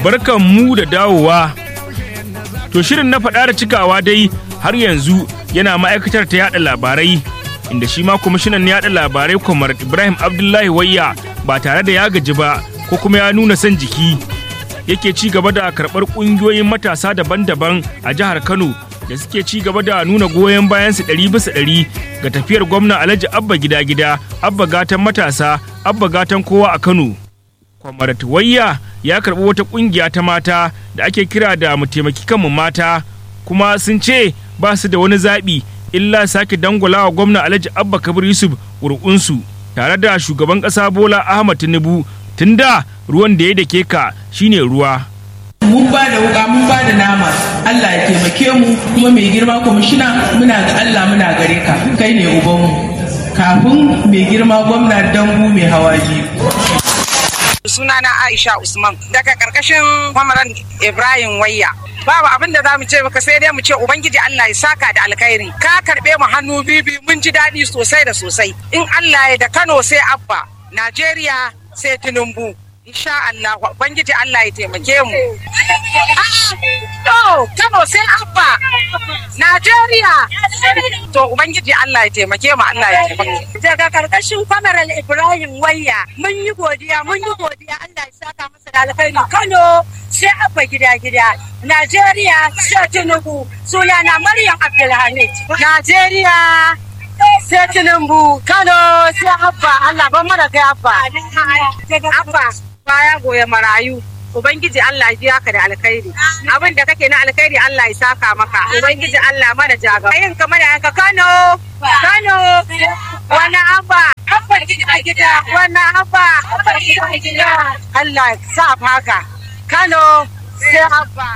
barkan mu da dawowa. To shirin na faɗa da cikawa dai har yanzu yana ma'aikatar ta yaɗa labarai inda shi ma kwamishinan yaɗa labarai kwamar Ibrahim Abdullahi Wayya ba tare da ya gaji ba ko kuma ya nuna son jiki yake ci gaba da karɓar ƙungiyoyin matasa daban-daban a jihar Kano da suke ci gaba da nuna goyon bayansu ɗari bisa ɗari ga tafiyar gwamna Alhaji Abba gida gida Abba gatan matasa Abba gatan kowa a Kano. Kwamarat Wayya ya karɓi wata ƙungiya ta mata da ake kira da mu taimaki kanmu mata kuma sun ce ba su da wani zaɓi illa sake dangwalawa gwamna Alhaji Abba Kabir Yusuf ƙuri'unsu tare da shugaban ƙasa Bola Ahmad Tinubu tunda ruwan da ya dake ka shine ruwa. mun ba da wuka mun ba da nama Allah ya taimake mu kuma mai girma kwamishina muna ga Allah muna gare ka kai ne ubanmu kafin mai girma gwamna dangu mai hawa biyu sunana Aisha Usman daga karkashin Kwamaran Ibrahim Wayya. Babu abin da za mu ce maka sai dai mu ce Ubangiji Allah ya saka da alkhairi. Ka karɓe mu hannu bibi mun ji daɗi sosai da sosai. In Allah ya da Kano sai Abba, Najeriya sai Tinubu. Insha Allah, Ubangiji Allah ya taimake mu. To, Kano sai Abba, Najeriya. To, Ubangiji Allah ya taimake mu, Allah ya taimake. Daga karkashin kwamaral Ibrahim Wayya, mun yi godiya, mun yi godiya Allah ya saka masa da alkhairi. Kano sai Abba gida gida, Najeriya sai Tinubu, sunana Maryam Abdulhamid. Najeriya sai Tinubu, Kano sai Abba, Allah ban mana kai Abba. Abba, baya goya marayu. Ubangiji Allah ya biya ka da alkhairi. Abin da kake na alkhairi Allah ya saka maka. Ubangiji Allah mana jaga. Yin ka mana yanka Kano. Kano. Wani abba. Abba gida gida. Wani abba. Abba gida gida. Allah ya sa haka. Kano sai abba.